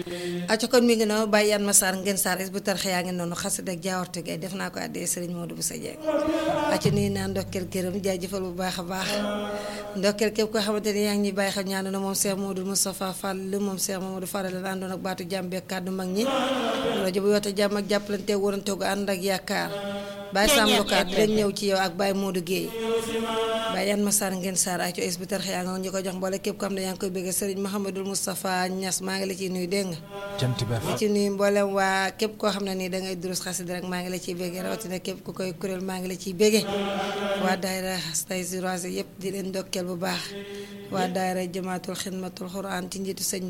aco kon mi ngi noonu bàyyi yan ma saar ngeen saar is bu tarxe yaa ngi noonu xasid ak jaawarte gay def naa ko àddee sëriñ Modou bu sa jeeg aco nii naa ndokkeel gërëm jaajëfal bu baax a baax ndokkeel képp koo xamante ni yaa ngi ñuy bàyyi xel ñaanu na moom Cheikh Modou Moustapha Fall moom Cheikh Mamadou Fall la àndoon ak baatu jàmm beeg kàddu mag ñi rajo bu yoote jàmm ak jàppalante warante gu ànd ak yaakaar Baye Sam Lokaat dinañ ñëw ci yow ak Baye Modou Guèye Baye yan ma saar ngeen saar aco is bu tarxe yaa nga ñu ko jox mboole képp ko xam ne yaa ngi koy bëgg sëriñ Mouhamadou Moustapha Niass maa ngi la ciy nuyu dégg nga jant bi ci nuyu mboolem waa képp koo xam ne nii dangay durus xasida rek maa ngi la ciy béggee rawatina képp ku koy kuréel maa ngi la ciy béggee waa daayira tay si yëpp di leen ndokkeel bu baax waa daayira jamaatul xidmatul xuraan ci njiitu sëñ